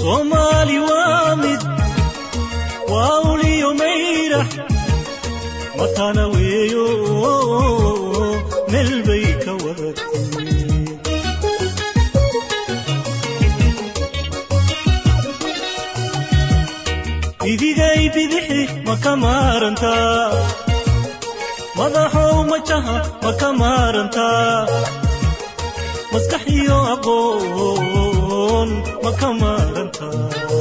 soomaali waa mid waa uliyo mayrax matana weeyo meel bay ka wada timi bidigay bidixi ma ka maarantaa madaxow majaha ma ka maarantaa maskax iyo aqoon ma ka maarantaa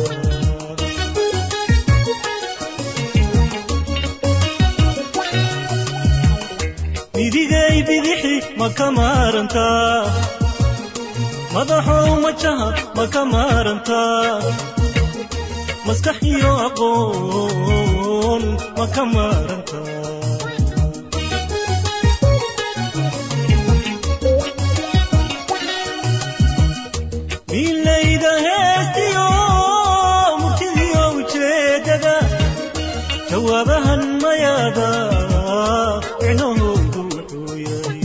bidigay bidixi ma ka maarantaa madaxow majaha ma ka maarantaa maskax iyo aqoon ma ka maarantaa miilayda heestiyo murtidiyo ujeedada jawaabahan mayaada micnahoodu wuxuu yahay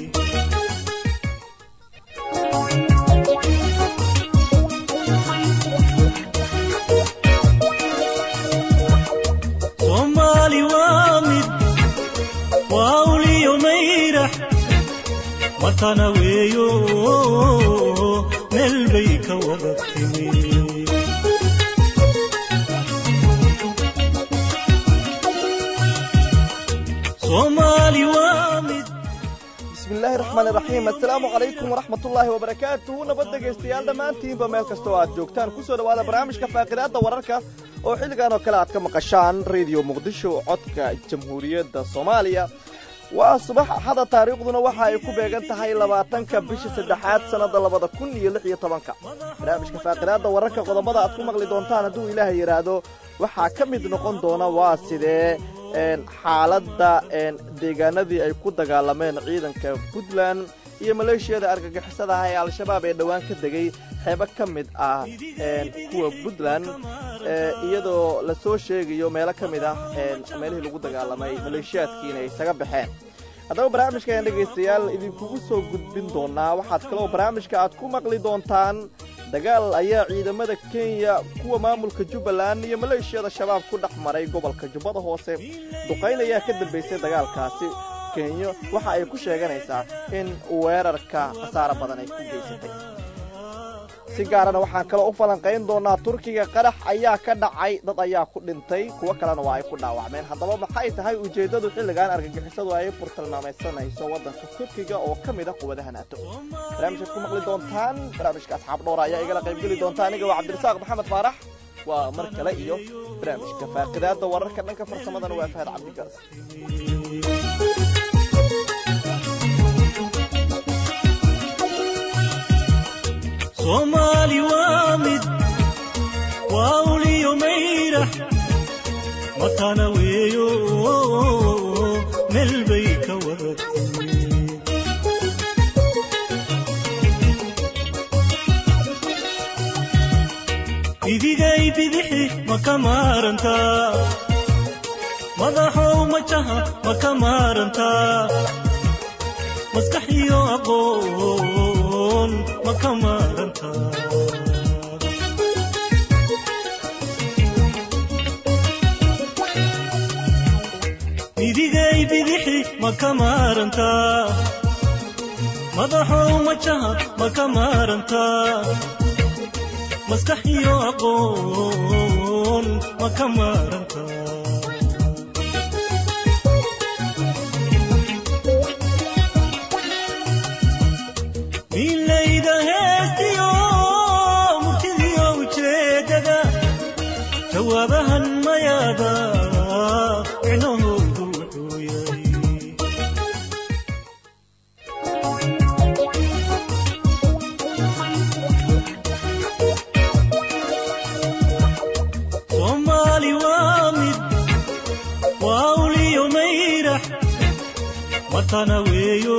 soomaali waa mid waa uliyo mayrax matana weeyo meel bay ka wada timi soomaali waa mid bismillaahi raxmaani raxiim assalaamu calaykum waraxmatullaahi wabarakaatuhu nabad dhegaystayaal dhammaantiinba meel kastoo aad joogtaan ku soo dhowaada barnaamijka faaqidaadda wararka oo xilligan oo kale aad ka maqashaan rediyo muqdisho codka jamhuuriyadda soomaaliya waa subax axada taariikhduna waxa ay ku beegan tahay labaatanka bisha saddexaad sannadda labada kun iyo lix iyo tobanka barnaamijka faaqidaadda wararka qodobada aad ku maqli doontaan hadduu ilaahay yidhaahdo waxaa ka mid noqon doona waa sidee xaaladda deegaanadii ay ku dagaalameen ciidanka puntland iyo maleeshiyada argagixisada ah ee al-shabaab ee dhowaan ka degay xeebo ka mid ah kuwa puntland iyadoo la soo sheegayo meelo ka mid ah meelihii lagu dagaalamay maleeshiyaadkii inay isaga baxeen haddaba barnaamijkan dhegaystayaal idinkugu soo gudbin doonaa waxaad kaloo barnaamijka aad ku maqli doontaan dagaal ayaa ciidamada kenya kuwa maamulka jubbaland iyo maleeshiyada shabaab ku dhex maray gobolka jubbada hoose duqayn ayaa ka dambaysay dagaalkaasi kenya waxa ay ku sheeganaysaa in weerarka khasaaro badan ay ku geysatay si gaarana waxaan kaloo u falanqayn doonaa turkiga qarax ayaa ka dhacay dad ayaa ku dhintay kuwo kalena waa ay ku dhaawacmeen haddaba maxay tahay ujeeddadu xilligan argagixisadu ay furtilmaamaysanayso waddanka turkiga oo ka mid a quwadaha naato barnaamijkaad ku maqli doontaan barnaamijka asxaab dhowra ayaa igala qaybgeli doonta aniga waa cabdirasaaq maxamed faarax waa mar kale iyo barnaamijka faaqidaadda wararka dhanka farsamadana waa fahad cabdigaas soomaali waa mid waa uliyo mayrax matana weeyo meel bay ka wada timi bidigay bidixi ma ka maarantaa madaxow majaha ma ka maarantaa maskax iyo aqoon ma ka maarantaa bidigay bidixi ma ka maarantaa madaxow majaha ma ka maarantaa maskax iyo aqoon ma ka maarantaa miilayda heestiyo murtidiyo ujeedada jawaabahan mayaada micnahoodu wuxuu yahay soomaali waa mid waa uliyo mayrax matana weeyo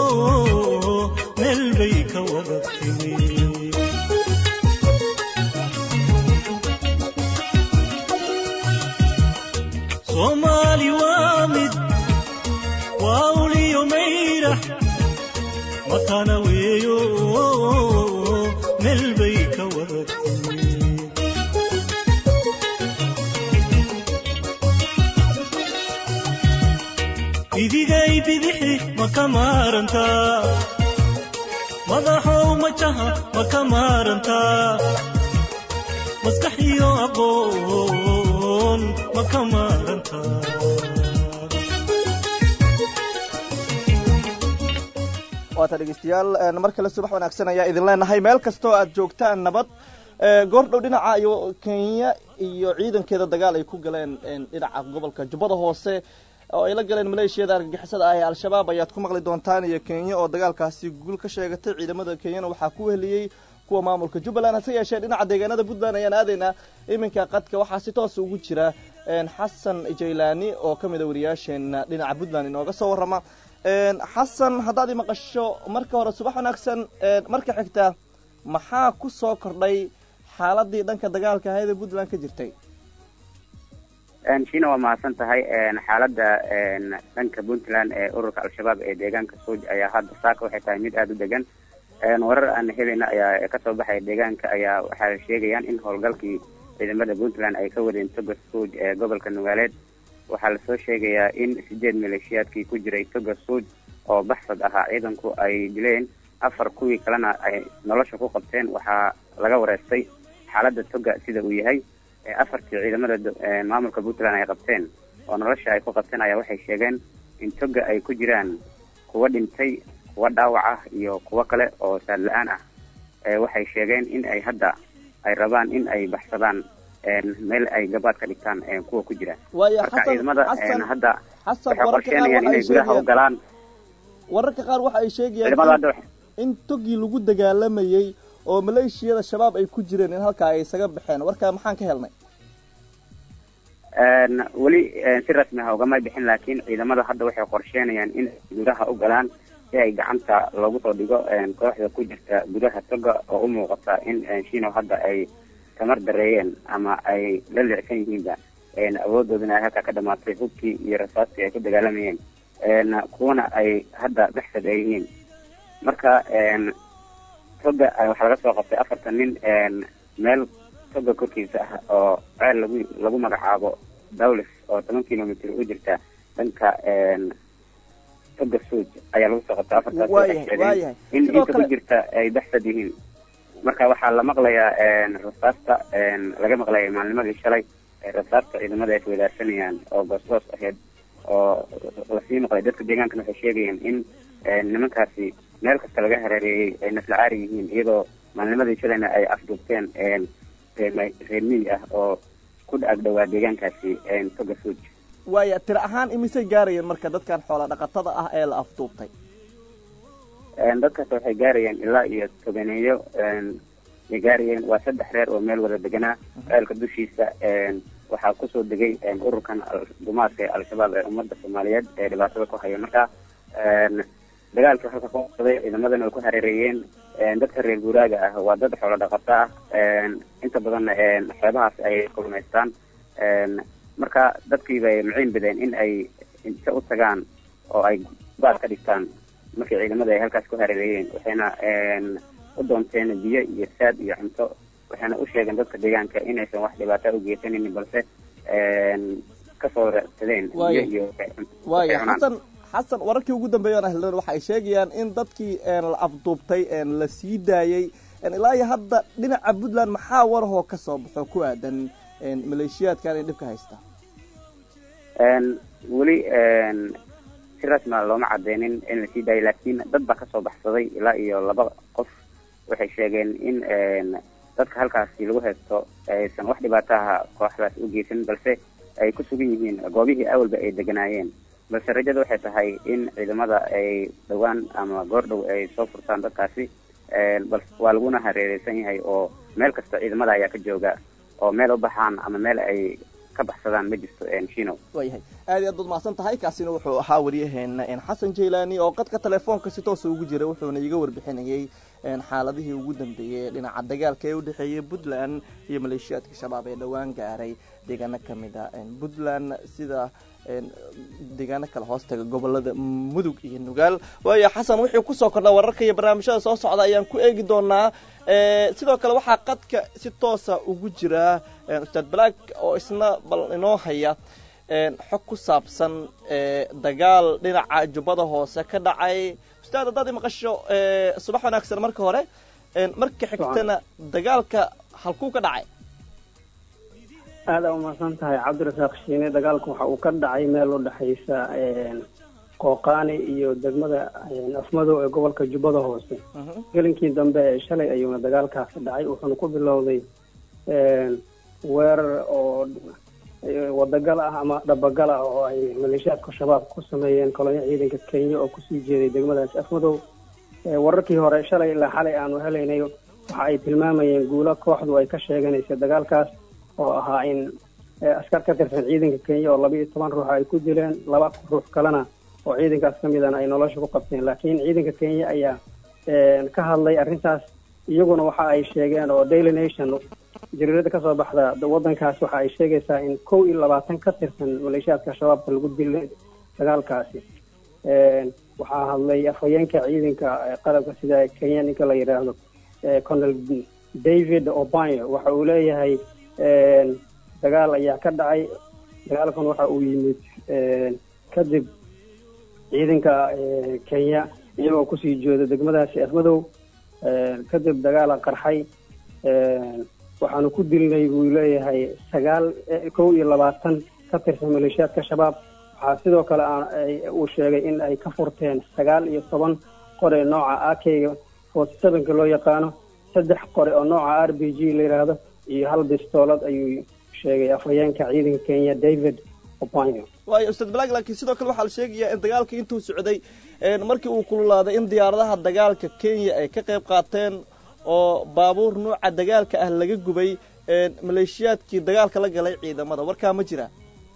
meel bay ka wada timi soomaali waa mid waa uliyo mayrax matana weeyo meel bay ka wada timi midigay bidixi ma ka maarantaa madaxow majaha ma ka maarantaa maskax iyo aqoon ma ka maarantaa waata dhegeystayaal mar kale subax wanaagsan ayaa idin leenahay meel kastoo aad joogtaan nabad goordhow dhinaca iyo kenya iyo ciidankeeda dagaal ay ku galeen dhinaca gobolka jubbada hoose oo ay la galeen maleeshiyada argagixisada ah ee al-shabaab ayaad ku maqli doontaan iyo kenya oo dagaalkaasi guul ka sheegatay ciidamada kenyana waxaa ku weheliyey kuwa maamulka jubbaland hase yeeshee dhinaca deegaanada puntland ayaan aadaynaa iminka qadka waxaa si toos ugu jira xasan jaylaani oo ka mid a wariyaasheena dhinaca puntland inooga soo warrama xasan haddaad i maqasho marka hore subax wanaagsan marka xigta maxaa ku soo kordhay xaaladii dhanka dagaalka ahayd ee puntland ka jirtay shiina waa mahadsan tahay xaaladda dhanka puntland ee ururka al-shabaab ee deegaanka suuj ayaa hadda saaka waxay tahay mid aada u degan warar aan helayna ayaa kasoo baxaya deegaanka ayaa waxay sheegayaan in howlgalkii ciidamada puntland ay ka wadeen toga suuj ee gobolka nugaaleed waxaa lasoo sheegayaa in sideed maleeshiyaadkii ku jiray toga suuj oo baxsad ahaa ciidanku ay dileen afar kuwii kalena ay nolosha ku qabteen waxaa laga wareystay xaaladda toga sida uu yahay afartii ciidamada maamulka puntland ay qabteen oo nolosha ay ku qabteen ayaa waxay sheegeen in toga ay ku jiraan kuwa dhintay kuwa dhaawac ah iyo kuwo kale oo saad la-aan ah waxay sheegeen in ay hadda ay rabaan in ay baxsadaan meel ay gabaad ka dhigtaan kuwa ku jira marka ciidamada hadda waxay qorsheenayaan inay gudaha u galaan wararka qaar waxa ay sheegayaan in togii lagu dagaalamayey oo maleeshiyada shabaab ay ku jireen in halkaa ay isaga baxeen warkaa maxaan ka helnay weli si rasmi ah ugama bixin laakiin ciidamada hadda waxay qorsheenayaan in gudaha u galaan si ay gacanta loogu soo dhigo kooxda ku jirta gudaha toga oo u muuqata in shino hadda ay tamar dareeyeen ama ay la leecsan yihiinba awoodoodana ay halkaa ka dhamaatay hubkii iyo rasaastii ay ku dagaalamayeen kuwana ay hadda baxsad ay yihiin marka toga waxaa laga soo qabtay afartan nin meel toga korkiisa ah oo ceel lagu lagu magacaabo dawlis oo toban kilomitr u jirta dhanka toga suuj ayaa lagu soo qabtay afartaas waxay sheegeen in inta ku jirta ay baxsad yihiin marka waxaa la maqlayaa rasaasta laga maqlaya maalnimadii shalay rasaasta ciidamada ay wadaarsanayaan oo goosgoos aheyd oo lasii maqlay dadka deegaankana waxay sheegayeen in nimankaasi meel kasta laga hareereeyey ay naflacaari yihiin iyadoo maalnimadii shalayna ay afduubteen reer miyi ah oo ku ag dhowaa deegaankaasi toga suuj waaya tira ahaan imisay gaarayeen marka dadkan xoola dhaqatada ah ee la afduubtay dadkaas waxay gaarayeen ilaa iyo tobaneeyo ay gaarayeen waa saddex reer oo meel wada deganaa ceelka dushiisa waxaa kusoo degay ururkan dumaadka ee al-shabaab ee ummadda soomaaliyeed ee dhibaatada ku haya marka dagaalkii halka kuqaday ciidamadana way ku hareereeyeen dadka reer guuraaga ah waa dad xoolo dhaqato ah inta badanna xeebahaas ay kulmaystaan marka dadkii bay maciin bideen in ay inta u tagaan oo ay baad ka dhigtaan markii ciidamada ay halkaas ku hareereeyeen waxayna u doonteen biyo iyo saad iyo cunto waxayna u sheegeen dadka deegaanka inaysan wax dhibaata u geysanaynin balse kasoo raadsadeen biyo iyo waaya xasan xasan wararkii ugu dambeeya aan helnan waxa ay sheegayaan in dadkii la afduubtay la sii daayey ilaa iyo hadda dhinaca puntland maxaa warahoo ka soo baxo ku aadan maleeshiyaadkan ay dhibka haysta weli si rasmia looma cadeynin in lasii daayay laakiin dad baa kasoo baxsaday ilaa iyo laba qof waxay sheegeen in dadka halkaasi lagu haysto aysan wax dhibaataha kooxdaas u geysanin balse ay ku sugan yihiin goobihii awalba ay deganaayeen balse rajada waxay tahay in ciidamada ay dhowaan ama goordhow ay soo furtaan dadkaasi bal waa laguna hareereysan yahay oo meel kasta ciidamada ayaa ka jooga oo meel u baxaan ama meel ay ka baxsadaan ma jirto shino waayahay aad iyo aad baad mahadsan tahay kaasina wuxuu ahaa waryaheena xasan jailani oo qadka telefoonka si toosa ugu jira wuxuuna iga warbixinayay xaaladihii ugu dambeeyey ee dhinaca dagaalka ee udhexeeyay puntland iyo maleeshiyaadka shabaab ee dhowaan gaaray deegaano kamid a puntland sida deegaano kale hoostaga gobolada mudug iyo nugaal waayo xasan wixii kusoo kordha wararka iyo barnaamijyada soo socda ayaan ku eegi doonaa sidoo kale waxaa qadka si toosa ugu jira ustaad black oo isna bal inoo haya xog ku saabsan dagaal dhinaca jubbada hoose ka dhacay ustaad haddaad imaqasho subax wanaagsan marka hore marka xigtana dagaalka halkuu ka dhacay aada umahadsan tahay cabdirasaaq shiine dagaalku waxa uu ka dhacay meel u dhexaysa qooqaani iyo degmada afmadow ee gobolka jubbada hoose gelinkii dambe ee shalay ayuuna dagaalkaasi dhacay wuxuuna ku bilowday weerar oo wadagal ah ama dhabagal ah oo ay maleeshiyaadka shabaab ku sameeyeen kolonyo ciidanka kenya oo kusii jeeday degmadaasi afmadow wararkii hore shalay ilaa xalay aanu helaynay waxa ay tilmaamayeen guulo kooxdu ay ka sheeganaysa dagaalkaas oo ahaa in askar ka tirsan ciidanka kenya oo laba iyo toban ruux ay ku dileen laba ruux kalena oo ciidankaas ka midana ay nolosha ku qabteen laakiin ciidanka kenya ayaa ka hadlay arrintaas iyaguna waxa ay sheegeen oo daily nation jariirada kasoo baxda wadankaas waxa ay sheegaysaa in kow iyo labaatan ka tirsan maleeshiyaadka shabaabka lagu dilay dagaalkaasi waxaa hadlay afhayeenka ciidanka qalabka sida kenya ninka la yidhaahdo colonel david obanyo waxa uu leeyahay dagaal ayaa ka dhacay dagaalkan waxa uu yimid kadib ciidanka kenya iyagoo kusii jeeda degmadaasi afmadow kadib dagaala qarxay waxaanu ku dilnay buu leeyahay sagaal kow iyo labaatan ka tirsan maleeshiyaadka shabaab waxaa sidoo kale uu sheegay in ay ka furteen sagaal iyo toban qore nooca akeyga forty sevenka loo yaqaano saddex qore oo nooca r b g la yidhaahdo iyo hal bistoolad ayuu sheegay afhayeenka ciidanka kenya david obanyo waayo ustaad balaag laakiin sidoo kale waxaa la sheegayaa in dagaalka intuu socday markii uu kululaaday in diyaaradaha dagaalka kenya ay ka qayb qaateen oo baabuur nuuca dagaalka ah laga gubay maleeshiyaadkii dagaalka la galay ciidamada warkaa ma jira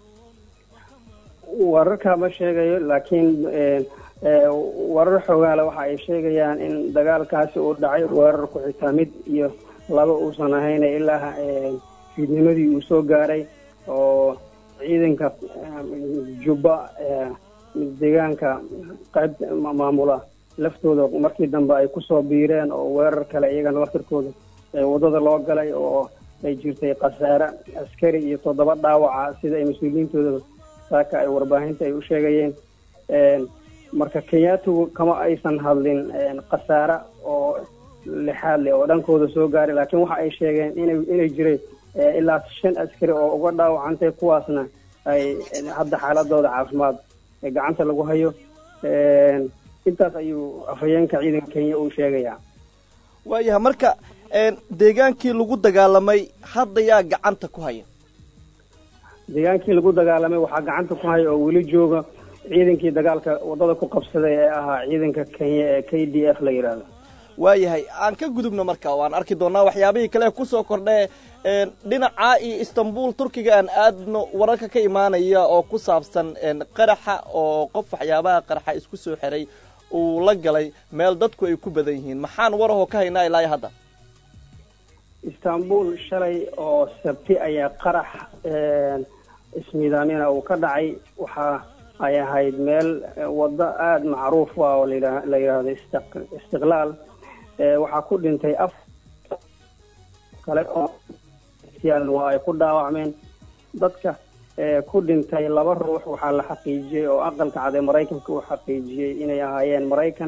wararkaa ma sheegayo laakiin warar xoogaale waxa ay sheegayaan in dagaalkaasi uu dhacay weerarku xitaa mid iyo laba uusan ahayn ilaa fiidnimadii uu soo gaaray oo ciidanka jubba deegaanka qayb maamula laftooda markii dambe ay kusoo biireen oo weerar kale iyagana laftirkooda wadada loo galay oo ay jirtay khasaare askari iyo toddoba dhaawaca sida ay mas-uuliyiintooda saaka ay warbaahinta ay u sheegayeen marka kenyaatigu kama aysan hadlin khasaare oo lixaad leh oo dhankooda soo gaaray laakiin waxa ay sheegeen ina inay jireen ilaa shan askari oo uga dhaawacantay kuwaasna ay hadda xaaladooda caafimaad gacanta lagu hayo intaas ayuu afhayeenka ciidanka kenya uu sheegayaa waayaha marka deegaankii lagu dagaalamay hadda yaa gacanta ku haya deegaankii lagu dagaalamay waxaa gacanta ku haya oo weli jooga ciidankii dagaalka wadada ku qabsaday ee ahaa ciidanka kenya ee k d f la yidhaahdo waayahay aan ka gudubno marka waan arki doonaa waxyaabihii kale kusoo kordhee dhinacaa iyo istanbul turkiga aan aadno wararka ka imaanaya oo ku saabsan qaraxa oo qof waxyaabaha qaraxa isku soo xiray uu la galay meel dadku ay ku badan yihiin maxaan warahoo ka haynaa ilaa hadda istanbul shalay oo sabti ayaa qarax ismiidaamina uu ka dhacay waxa ay ahayd meel waddo aada macruuf ah oo la yidhaahdo istiqlaal waxaa ku dhintay af kale oo waa ay ku dhaawacmeen dadka ku dhintay laba ruux waxaa la xaqiijiyey oo aqalka cad ee maraykanka uu xaqiijiyey inay ahaayeen maraykan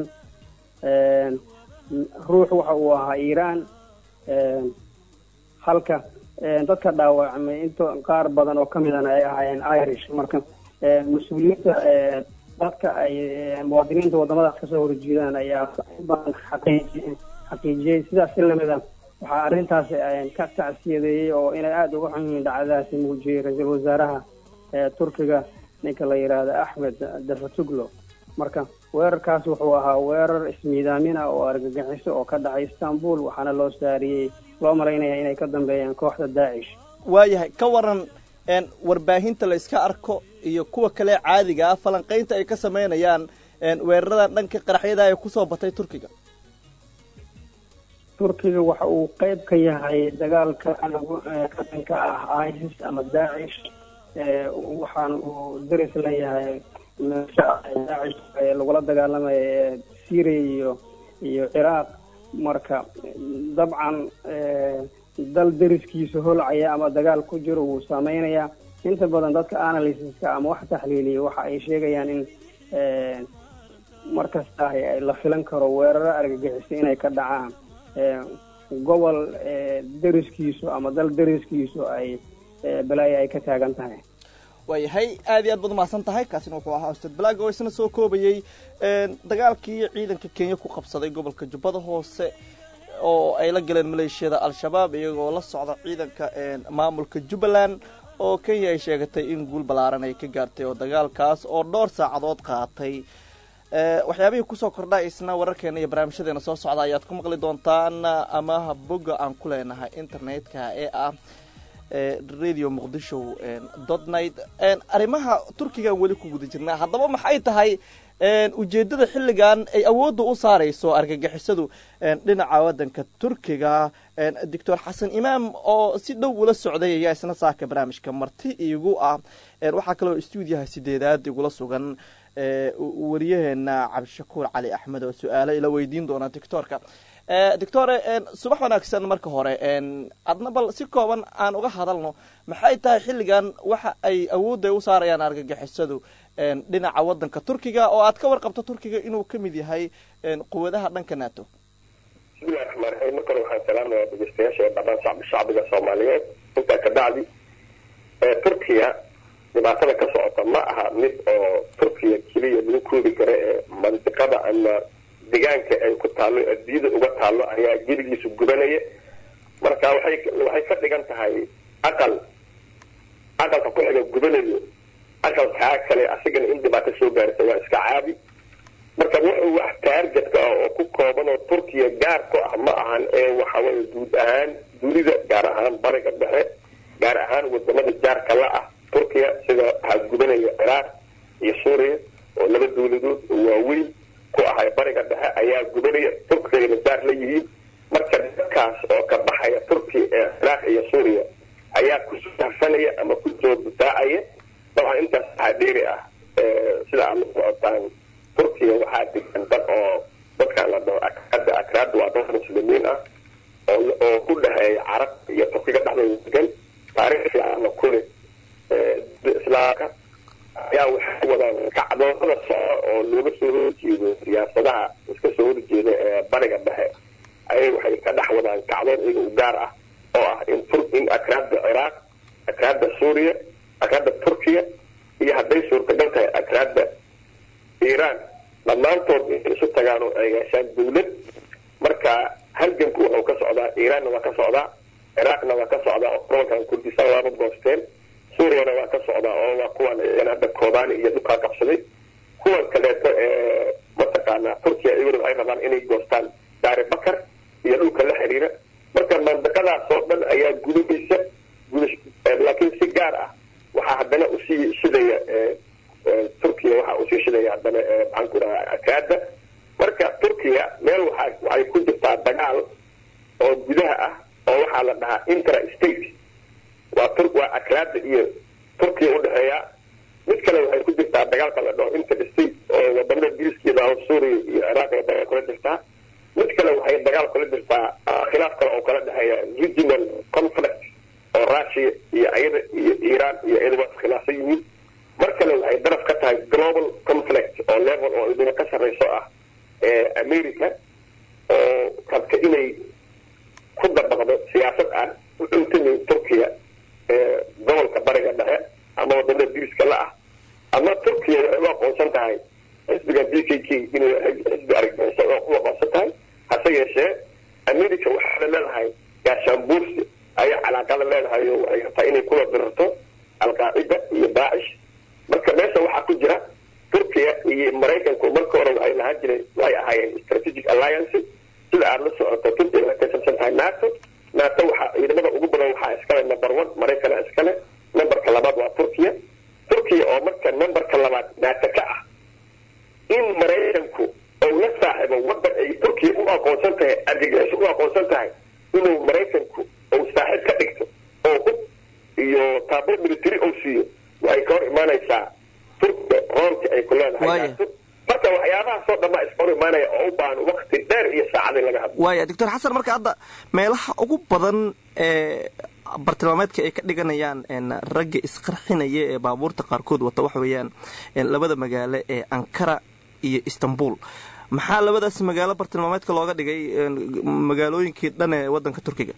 ruux waxa uu ahaa iiraan halka dadka dhaawacmay inta qaar badan oo kamidana ay ahaayeen irish marka mas-uuliyiinta dadka ay muwaadiniinta wadamadaas kasoo horjeedaan ayaa badan xaqiijiy xaqiijiyey sidaas si lamida waxaa arrintaas ka tacsiyadeeyey oo inay aada uga xun yihiin dhacdadaasi muujiyey ra-iisul wasaaraha turkiga ninka la yidhaahdo axmed dafatuglo marka weerarkaas wuxuu ahaa weerar ismiidaamin ah oo argagixiso oo ka dhacay istanbul waxaana loo saariyey loo malaynaya inay ka dambeeyaan kooxda daacish waayahay ka waran warbaahinta la iska arko iyo kuwa kale caadiga ah falanqaynta ay ka samaynayaan weeraradan dhanka qaraxyada ee kusoo batay turkiga turkiga waxa uu qayb ka yahay dagaalka ka dhanka ah isis ama daacish waxaana uu daris leeyahay daacish lagula dagaalamaya ee syria iyo iyo ciraaq marka dabcan dal dariskiisa holcaya ama dagaal ku jiro wuu saameynayaa inta badan dadka analysiska ama wax taxliiliya waxa ay sheegayaan in mar kasta la filan karo weeraro argagixiso inay ka dhacaan gobol deriskiisu ama dal deriskiisu ay balaayo ay ka taagan tahay waayahay aad iyo aad baad umahadsan tahay kaasina wuxuu ahaa ustad balaaga oo isna soo koobayey dagaalkii ciidanka kenya ku qabsaday gobolka jubbada hoose oo ay la galeen maleeshiyada al-shabaab iyagoo la socda ciidanka maamulka jubbaland oo kenya ay sheegatay in guul ballaaran ay ka gaartay oo dagaalkaas oo dhowr saacadood qaatay waxyaabihii kusoo kordha isna wararkeena iyo barnaamijyadeena soo socda ayaad ku maqli doontaan ama bogga aan ku leenahay internetka ee ah radio muqdisho dot night arrimaha turkigaan weli ku guda jirnaa haddaba maxay tahay ujeedada xilligan ay awoodda u saarayso argagixisadu dhinaca waddanka turkiga doctor xasan imaam oo si dhow ula socday ayaa isna saaka barnaamijka marti iigu ah waxaa kaloo stuudiyaha sideedaad igula sugan wariyaheena cabdishakuur cali axmed oo su-aalo ila weydiin doona doctorka doctore subax wanaagsan marka hore adna bal si kooban aan uga hadalno maxay tahay xilligan waxa ay awoodda u saarayaan argagixisadu dhinaca waddanka turkiga oo aad ka warqabto turkiga inuu ka mid yahay quwadaha dhanka nato bismillahi raxmaan raxiim marka hore waxaan salaamayaa dhegeystayaasha ee dhammaan shacbiga soomaaliyeed intaa ka bacdi turkiya dhibaatada ka socota ma aha mid oo turkiya keliya lagu koobi karo ee mandiqada ama deegaanka ay ku taallo adiyada uga taallo ayaa geligiisu gubanaya marka waxay waxay ka dhigan tahay aqal aqalka ku xiga gubanayo aqalkaa kale asigana in dhibaato soo gaarta waa iska caabi marka wuxuu wax taargetka ah oo ku kooban oo turkiya gaar ku ah ma ahan ee waxaweye guud ahaan dunida gaar ahaan bariga dhexe gaar ahaan wadamada jaarka la ah turkiya sida waxaa gubanaya ciraaq iyo suuriya oo laba dawladood oo waaweyn ku ahay bariga dhexe ayaa gubanaya turkigana jaar la yihiin marka dadkaas oo ka baxaya turkiya ee ciraaq iyo suuriya ayaa kusoo darsanaya ama kusoo difaacaya dabcan intaas waxaa dheeri ah sida aad la socotaan turkiya waxaa degan dad oo dadkaan la dhaho akraada akraada waa dad muslimiin ah oo oo ku dhexeeya carab iyo turkiga dhexdooda degan taariikh fiicanna kule islaamka ayaa waxay wadaan kacdoonada soco oo looga soo horjeedo siyaasadaha iska soo horjeeda ee bariga dhexe ayay waxay ka dhex wadaan kacdoon iyaga u gaar ah oo ah in tur in akraada ciraaq akraada suuriya akraada turkiya iyo hadday suurtagal tahay akraada iiraan dhammaantood inay isu tagaan oo ay yeeshaan dawlad marka halganku wuxuu ka socdaa iiraanna waa ka socdaa ciraaqna waa ka socdaa oo gobolkan kurdistan waaba goosteen suuriyana waa ka socdaa oo waa kuwan iyana hadda koobaani iyo dhulkaa qabsaday kuwan kaleeto ee mataqaanaa turkiya iyaguna waxay rabaan inay goostaan daari bakar iyo dhulka la xiriira marka mandaqadaas oo dhan ayaa gudabaysa guda laakiin si gaar ah waxaa haddana usii shidaya turkiya waxaa usii shidaya haddana maxaan ku dhahaa akaada marka turkiya meel waxaa waxay ku jirtaa dagaal oo gudaha ah oo waxaa la dhahaa intra state waa tur waa akraada iyo turkiya udhexeeya mid kale waxay ku jirtaa dagaalka la dhaho inter state oo wadamada ingiriiskeeda ah suuriya iyo ciraaq ay dagaal kula jirtaa mid kale waxay dagaal kula jirtaa khilaaf kale oo kala dhexeeya regional conflict oo russia iyo ayada iyo iiraan iyo iyada waa iskhilaafsan yihiin mar kale waxay daraf ka tahay global conflict oo level oo idina ka sarreyso ah ee america oo rabta inay ku dabaqdo siyaasad aan u cuntamin turkiya ee gobolka bariga dhexe ama wadamada diriska la ah ama turkiya waxay u aqoonsan tahay xisbiga d k k inay xisbi argagixisa u aqoonsan tahay hase yeeshee america waxaana leedahay gaashaanbuursi ayay calaaqada leedahay oo waxay rabtaa inay kula dirarto alqaacida iyo daacish marka meesha waxaa ku jira turkiya iyo maraykanku marka hore waxay lahaan jireen waxay ahaayeen strategic alliance sida aada la socoto turkiya waxay ka sabsan tahay nato nato waxaa ciidamada ugu badan waxaa iskale number one maraykana iskale numberka labaad waa turkiya turkiya oo marka numberka labaad nato ka ah in maraykanku ou la saaxibo wadan ay turkiya u aqoonsan tahay argagixiso u aqoonsan tahay inuu maraykanku ou saaxiib ka dhigto oo hub iyo taabur military ou siiyo waxay ka hor imaanaysaa turkiya roolka ay ku leedahay nato marka waxyaabahaasoo dhan baa iska hor imaanaya oo u baahan wakti dheer iyo saacad in laga hadlo waaya doctor xasan marka hadda meelaha ugu badan ee bartilmaameedka ay ka dhiganayaan ragga isqarxinaya ee baabuurta qaarkood wata waxa weeyaan labada magaalo ee ankara iyo istanbul maxaa labadaas magaalo bartilmaameedka looga dhigay magaalooyinkii dhan ee wadanka turkiga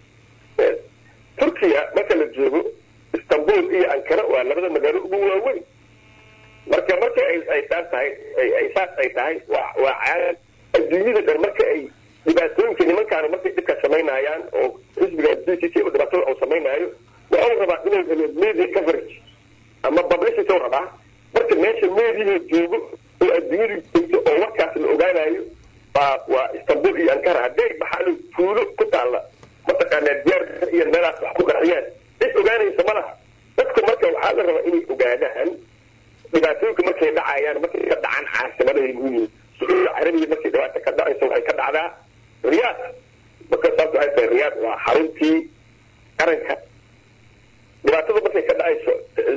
turkiya marka la joogo istanbul iyo ankara waa labada magaalo ugu waaweyn marka marka ay saas tahay ay saas ay tahay waa waa caalam adduunyada dhan marka ay dhibaatooyinka nimankaana markay dhibka samaynayaan oo xisbiga d c c dhibaatada uu samaynaayo waxau rabaa inuu helo media coverage ama publicity u rabaa marka meesha mediaha joogo oo adduunyada joogto oo warkaas la ogaanayo waa waa istanbul iyo ankara hadday baxaan tuulo ku taalla mataqaanaa diyaar iyo meelaas wax ku qarxiyaan cid ogaanaysa ma laha dadku marka waxaa la rabaa inay ogaadaan dhibaatooyinka markay dhacayaan markay ka dhacaan caasimadahay muhiim sacuudiga carabiga markay dhibaata ka dhacayso waxay ka dhacdaa riyaad marka sababta waxay tahay riyaad waa xaruntii qaranka dhibaatada markay ka dhacayso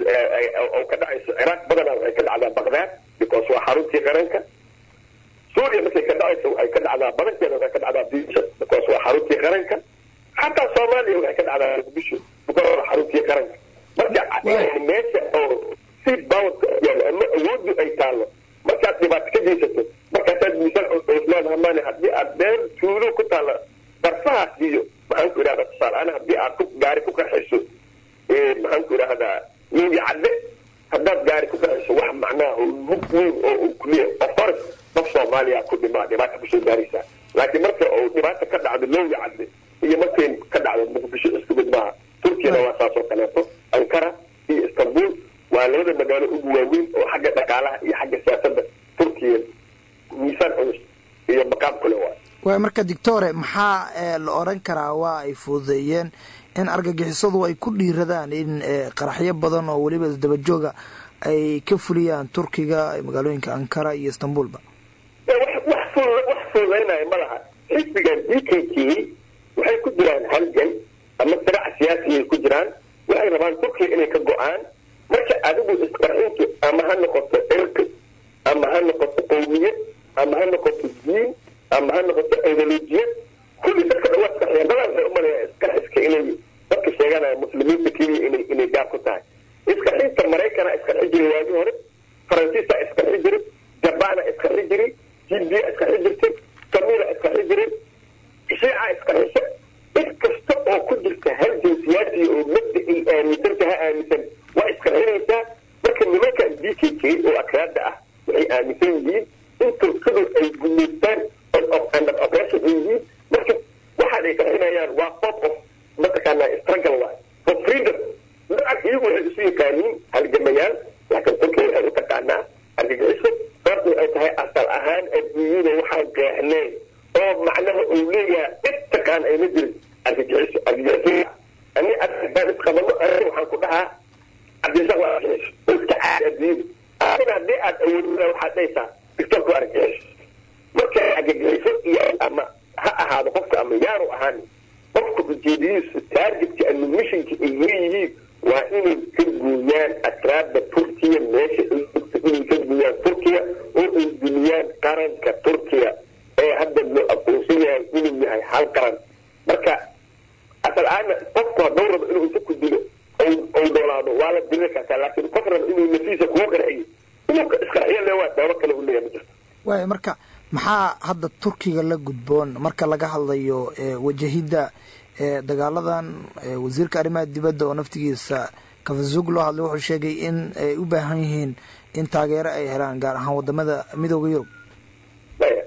oo ka dhacayso ciraaq badanaa waxay ka dhacdaa baqdaad because waa xaruntii qaranka suuriya markay ka dhacayso waxay ka dhacdaa badankeeda waxay ka dhacdaa diisha because waa xaruntii qaranka xataa soomaaliya waxay ka dhacdaa muqdisho because waa xaruntii qaranka marka meesha oo si bawdka yaalo ama awoodu ay taalo markaad dhibaato ka geysato markaasaad miisaan leedaha maane haddii aad meel tuulo ku taalla darfahaas iyo maxaan ku idhahdaa tusaaleaan haddii aad ku gaari ku qarxiso maxaan ku idhahdaa yoogi cadde haddaad gaari ku qarxiso wax macnaha oo lug weyn oo uu kuliya of course qof soomaaliya ku dhimaa dhibaata kusoo gaaraysaa laakiin marka uu dhibaata ka dhacdo loogi cadde iyo markay ka dhacdo muqdisho isku mid maaha turkiyana waa saas oo kaleeto ankara iyo istanbul waa labada magaalo ugu waaweyn oo xagga dhaqaalaha iyo xagga siyaasadda turkiya miisaan culus iyo maqaam kule waay waay marka doctore maxaa la odran karaa waa ay fududeeyeen in argagixisadu ay ku dhiiradaan in qaraxyo badan oo weliba isdabajooga ay ka fuliyaan turkiga magaalooyinka ankara iyo istanbulba wax fududaynaya ma laha xisbigan d k k waxay ku jiraan halgan ama sirac siyaasiyay ku jiraan waxay rabaan turkiya inay ka go-aan marka adigu isqarxintu ama ha noqoto cirki ama ha noqoto qowmiyad ama ha noqoto diin ama ha noqoto ideolojiyad kulli dadka dhawaa isqarxiya badan waxay umaleeyaa isqarxiska inay dadka sheeganaya muslimiinta keliya inay inay gaar ku tahay isqarxinta maraykana isqarxi jiray waagii hore faransiisa isqarxi jiray jabaana isqarxi jiray hindiya isqarxi jirtay tamila isqarxi jiray shiica isqarxisa cid kasta oo ku jirta halgan siyaasi oo mabda ay aaminsanta ha aaminsan waa isqarxinaysaa marka nimanka d k k oo akraada ah waxay aaminsan yihiin in turkidu ay gumaystaan under oppression ay yihiin marka waxaad ay qarxinayaan waa pop of mataqaanaa struggle waay for freedom lacag iyagu waxay isu yaqaaniin halgamayaal laakiin turkiya waxay u taqaanaa argagixiso sababtu ay tahay asal ahaan adduunyada waxaan qeexneen oo macnaha uu leeyahay cid taqaan ayma jirin argagixiso argagixiso ani adaan isqabano aniga waxaan ku dhahaa cabdisa waa argagixiso iska caadi adduunyada adiga haddii aad awoodida waxaad dhaysaa dictorku argagixiso marka argagixiso iyo ama ha ahaado qofka ama yaanu ahaan qofka ujeedadiisu taargetka ama mishinka ay leeyihiin waa inay ka gooyaan atraabda turkiya meesha ay ogta inay ka gooyaan turkiya oo ay duniyaan qaranka turkiya ee hadda loo aqoonsan yahay inuu yahay hal qaran marka asal aana qofku hadduu rabo inuu inta ku dilo ou doolaado waa la dili kartaa laakiin qof rabo inuu nafiisa kugu qarxiyo inuu isqarxiyo le waa daawo kale u leeyahay ma jirto waay marka maxaa hadda turkiga la gudboon marka laga hadlayo wajahidda dagaaladan wasiirka arrimaha dibadda oo naftigiisa kafazug loo hadlay wuxuu sheegay in ay u baahan yihiin in taageero ay helaan gaar ahaan wadamada midooda yurub maya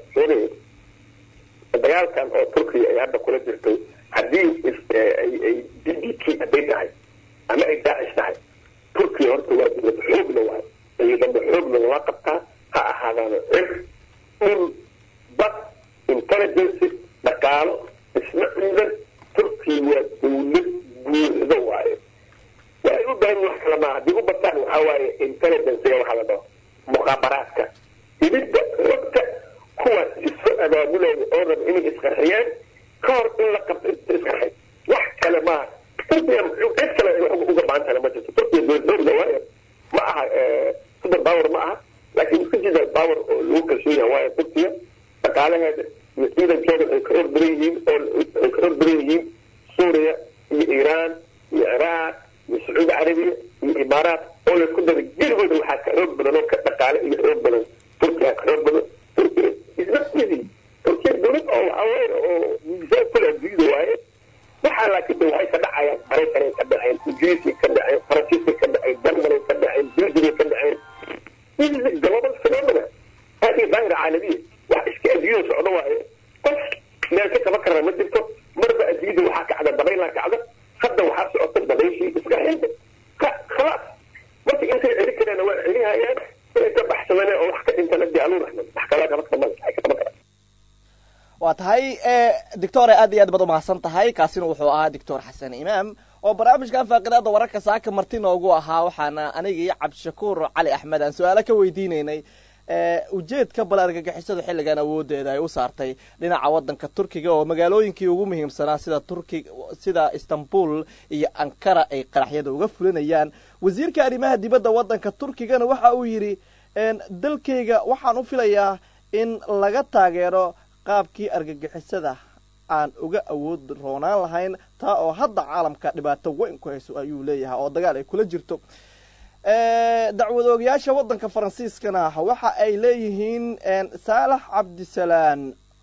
dagaalkan oo turkiya ay hadda kula jirto haddii ay d d t hadday tahay ama ay daacish tahay turkiya horta waa dowlad xoogla waay ciidamo xoogla waa qabtaa ha ahaadaano cir dhul bad intelligence dhaqaalo isma ciidan turkiya waa dowlad buuxda waaye waxay u baahan wax kale maa haddii u bataan waxaa waaye intelligencega waxaa la dhaho muqaabaraadka hilidda xogta kuwaas isu abaabulaya oo raba inay isqarxiyaan ka hor in la qabto isqarxay wax kale maaha turkiya cid kale uga baahan tahana ma jirto turkiya dowlad xoogla waaye ma aha super power ma aha laakiin digital power oo lagu kalsoon yahay waayo turkiya dhaqaalaheeda iyo ciidankeeda waxay ka ordaran yihiin oo waxay ka ordaran yihiin suuriya iyo iiraan iyo ciraaq iyo sacuudi carabiya iyo imaaraat oo laysku dara geligooda waxaa ka xoog badan oo ka dhaqaale iyo xoog badan turkiya ka xoog badan turkiya isnafteedii turkiya dowlad oo waxaa waaye oo miisaan kule adduunyada waaye waxaa laakiin de waxay ka dhacayaan maraykanay ka dhaceen ingiriisay ka dhaceen faransiiskay ka dhaceen jarmanay ka dhaceen belgigay ka dhaceen global phenomena hadi daahira caalamiya wax iska adduunyada socdo waaye qof meel ka kaba karana ma jirto marba adduunyada waxaa kacda dabaylaa kacda hadda waxaa socota dabayshii isgaxinta ka khalaas marka intay celi kareen waa celihayaan inay ka baxsadane oo wax ka dhintana dee aluu raxmad wax kalaa kaba kama ay ka kaba karaan waa tahay doctore aad iyo aad baad umahadsan tahay kaasina wuxuu ahaa doctor xasan imaam oo barnaamijkan faaqidaada wararka saaka marti noogu ahaa waxaana aniga iyo cabdishakuur cali axmed aan su-aalo ka weydiineynay ujeedka bal argagixisadu xilligan awoodeeda ay u saartay dhinaca wadanka turkiga oo magaalooyinkii ugu muhiimsanaa sida turki sida istanbul iyo ankara ay qaraxyada uga fulinayaan wasiirka arrimaha dibadda wadanka turkigana waxa uu yidhi dalkayga waxaan u filayaa in laga taageero qaabkii argagixisada aan uga awood roonaan lahayn taa oo hadda caalamka dhibaato weyn ku hayso ayuu leeyahay oo dagaal ay kula jirto dacwadoogayaasha wadanka faransiiskana waxa ay leeyihiin saalax cabdisalaan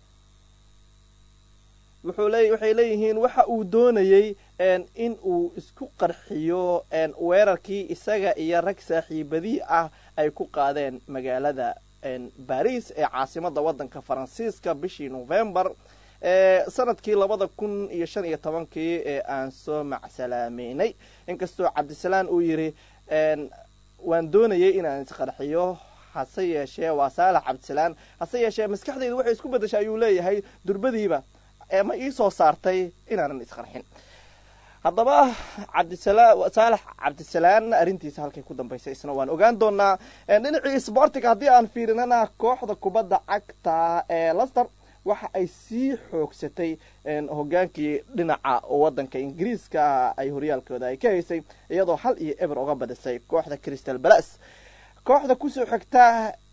wuxuu le waxay leeyihiin waxa uu doonayey in uu isku qarxiyo weerarkii isaga iyo rag saaxiibadii ah ay ku qaadeen magaalada baris ee caasimada wadanka faransiiska bishii novembar sanadkii labada kun iyo shan iyo tobankii ee aan soo macsalaameynay inkastoo cabdisalaan uu yidhi waan doonayay inaan isqarxiyo hase yeeshee waa saalax cabdisalaan hase yeeshee maskaxdaydu waxay isku bedeshay ayuu leeyahay durbadiiba ma ii soo saartay inaanan isqarxin haddaba cabdisala saalax cabdisalaan arrintiisa halkay ku dambaysay isna waan ogaan doonaa dhinacii sbortiga haddii aan fiirinana kooxda kubadda cagta ee laster waxa ay sii xoogsatay hogaankii dhinaca wadanka ingiriiska ay horyaalkooda ay ka haysay iyadoo hal iyo eber uga badisay kooxda crystal balas kooxda kusoo xigta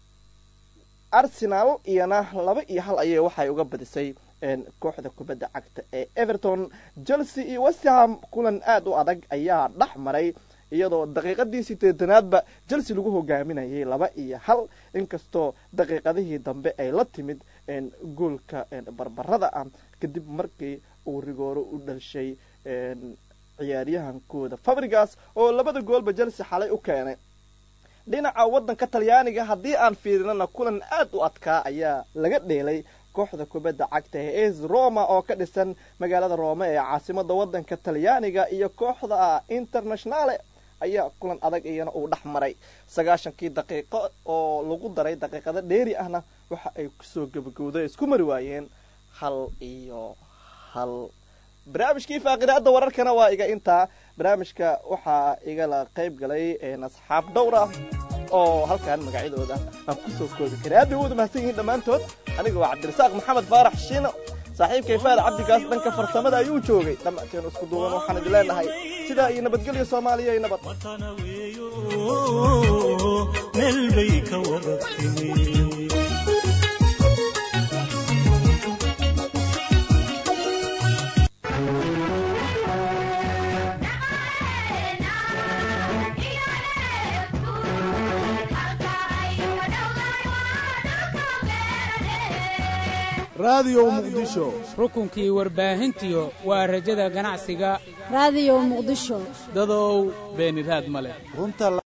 arsenal iyana laba iyo hal ayay waxay uga badisay kooxda kubadda cagta ee everton chelsea iyo westham kulan aada u adag ayaa dhex maray iyadoo daqiiqadii sideetanaadba chelsea lagu hogaaminayay laba iyo hal inkastoo daqiiqadihii dambe ay la timid goolka barbarada ah kadib markii uu rigooro u dhashay ciyaaryahankooda fabrigas oo labada goolba chelsea xalay u keenay dhinaca wadanka talyaaniga haddii aan fiirinana kulan aada u adkaa ayaa laga dheelay kooxda kubadda cagta ee es roma oo ka dhisan magaalada roome ee caasimada wadanka talyaaniga iyo kooxda internationale ayaa kulan adag iyana uu dhex maray sagaashankii daqiiqo oo lagu daray daqiiqado dheeri ahna waxa ay kusoo gebagowday isku mari waayeen hal iyo hal barnaamijkii faaqidaada wararkana waa iga intaa barnaamijka waxaa igala qayb galay asxaab dhowr ah oo halkan magacyadooda aan kusoo koobi karay aad bay u wada mahadsan yihiin dhammaantood aniga waa cabdirasaaq maxamed faarax shiino saaxiibkay faad cabdigaas dhanka farsamada ayuu joogay dhammaanteen isku duuban waxaan idin leenahay sidaa iyo nabadgelyo soomaaliya iyo nabad watana weeyo meel bay ka wada timi raadiyow muqdisho rukunkii warbaahintiyo waa rajada ganacsiga raadiyo muqdisho dadow beeni raad ma leh runta